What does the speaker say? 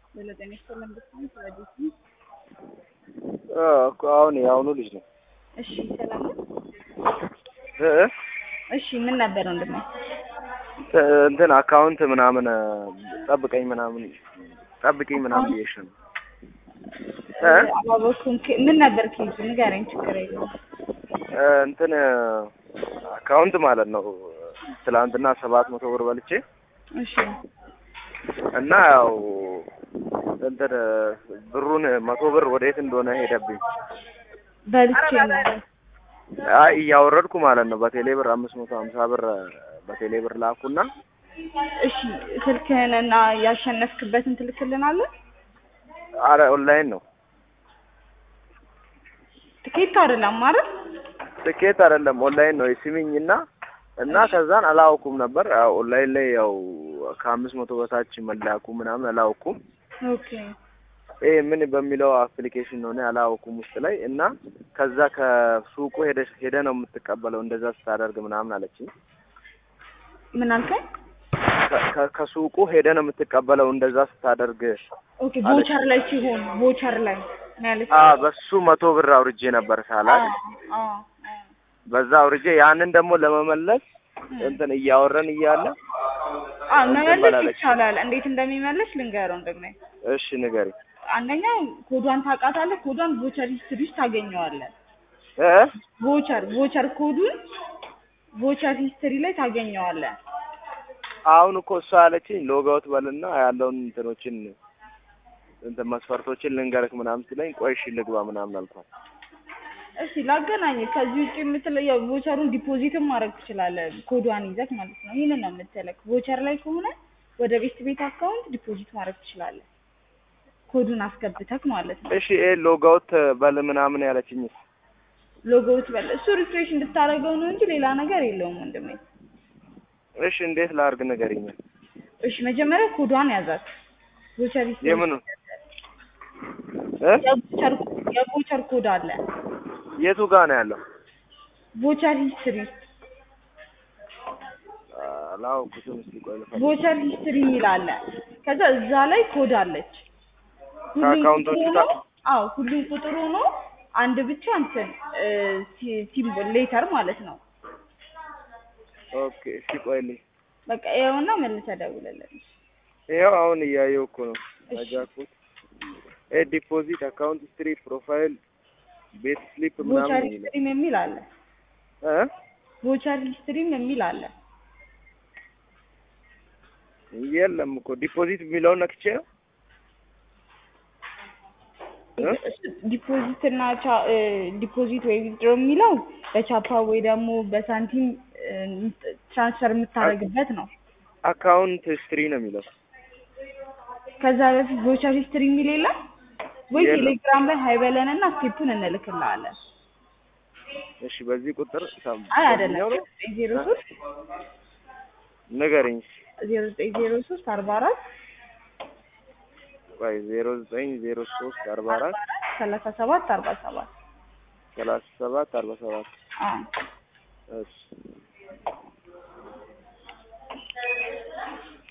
በለጠኔ ስለምብትም ስለዲሲ እኮ አሁን የአሁኑ ልጅ ነው። እሺ ሰላም ነው። እ እሺ ምን ነበር ወንድሜ? እ እንትን አካውንት ምናምን ጠብቀኝ ምናምን ጠብቀኝ ምናምን ብዬሽ ነው። እ አባበኩን ምን ነበር ኬዙ ንገረኝ፣ ችግር የለውም። እ እንትን አካውንት ማለት ነው። ትላንትና ሰባት መቶ ብር በልቼ እሺ እና ያው እንትን ብሩን መቶ ብር ወዴት እንደሆነ ሄደብኝ። በልቼ ነበር። አይ እያወረድኩ ማለት ነው። በቴሌ ብር አምስት መቶ ሀምሳ ብር በቴሌ ብር ላኩና እሺ ስልክህን እና ያሸነፍክበትን ትልክልናለህ? አረ ኦንላይን ነው ትኬት አይደለም ማለት ትኬት አይደለም ኦንላይን ነው የስሚኝ እና እና ከዛን አላወኩም ነበር ያው ኦንላይን ላይ ያው ከአምስት መቶ በታች መላኩ ምናምን አላወኩም። ኦኬ ይሄ ምን በሚለው አፕሊኬሽን ነው እኔ አላወኩም ውስጥ ላይ እና ከዛ ከሱቁ ሄደ ሄደ ነው የምትቀበለው እንደዛ ስታደርግ ምናምን አለችኝ። ምን አልከኝ? ከ- ከ- ከሱቁ ሄደ ነው የምትቀበለው እንደዛ ስታደርግ ኦኬ ቦቸር ላይ ሲሆን ቦቸር ላይ ማለት አ በሱ መቶ ብር አውርጄ ነበር ሳላቅ በዛ አውርጄ ያንን ደግሞ ለመመለስ እንትን እያወረን እያለ መመለስ በላለች። ይቻላል። እንዴት እንደሚመለስ ልንገረው እንደግና እሺ ንገሪ አንደኛ ኮዷን ታውቃታለህ። ኮዷን ቮቸር ሂስትሪ ውስጥ ታገኘዋለህ። እ ቮቸር ቮቸር ኮዱን ቮቸር ሂስትሪ ላይ ታገኘዋለህ። አሁን እኮ እሷ ያለችኝ ሎጋውት በልና ያለውን እንትኖችን እንትን መስፈርቶችን ልንገርክ ምናምን ሲለኝ ቆይ እሺ ልግባ ምናምን አልኳት። እሺ ላገናኝ። ከዚህ ውጭ የምትለው ያው ቮቸሩን ዲፖዚትም ማድረግ ትችላለህ። ኮዷን ይዘህ ማለት ነው። ይህንን ነው የምትለክ። ቮቸር ላይ ከሆነ ወደ ቤት ቤት አካውንት ዲፖዚት ማድረግ ትችላለህ። ኮዱን አስገብተክ ማለት ነው። እሺ ይሄ ሎጋውት በል ምናምን ያለችኝ ሎጎውት በል እሱ ሪፍሬሽ እንድታደርገው ነው እንጂ ሌላ ነገር የለውም ወንድሜ። እሺ እንዴት ላርግ ንገሪኝ። እሺ መጀመሪያ ኮዷን ያዛት። ቮቸር ሂስትሪ የምኑ እ የቮቸር የቮቸር ኮድ አለ። የቱ ጋር ነው ያለው? ቮቸር ሂስትሪ አላውቅም። እስኪ ቆይ ልፈልግ። ቮቸር ሂስትሪ የሚል አለ። ከዛ እዛ ላይ ኮድ አለች። ሁሉም ከአካውንቶቹ ቁጥር ጋር? ሆኖ አዎ ሁሉም ቁጥር ሆኖ አንድ ብቻ እንትን ሲምቦል ሌተር ማለት ነው። ኦኬ እስኪ ቆይልኝ። በቃ ይኸውና መልሰህ ደውልልን። ይኸው አሁን እያየሁ እኮ ነው። እሺ። አጃኩት ኤ ዲፖዚት አካውንት ስትሪ ፕሮፋይል ቤት ስሊፕ ቮቸር ምናምን ነው የሚለው ሂስትሪም የሚል አለ። እ ቮቸር ሂስትሪም የሚል አለ። የለም እኮ ዲፖዚት የሚለውን ነክቼ ነው እ? ዲፖዚት እና ቻ- እ፣ ዲፖዚት ወይ ዊዝድሮ የሚለው በቻፓ ወይ ደግሞ በሳንቲም እ፣ ትራንስፈር የምታደርግበት ነው። አካውንት ስትሪ ነው የሚለው ከዛ በፊት ቮቸር ሂስትሪ የሚል የለም ወይ? የለም። ቴሌግራም ላይ ሀይበለን እና ስቴፑን እንልክልሃለን። እሺ በዚህ ቁጥር ሰም- አይ አይደለም በዚህኛው ነው ዘጠኝ ዜሮ ሶስት ንገረኝ ዜሮ ዘጠኝ ዜሮ ሶስት አርባ አራት ቆይ ዜሮ ዘጠኝ ዜሮ ሶስት አርባ አራት ሰላሳ ሰባት አርባ ሰባት ሰላሳ ሰባት አርባ ሰባት አዎ እሺ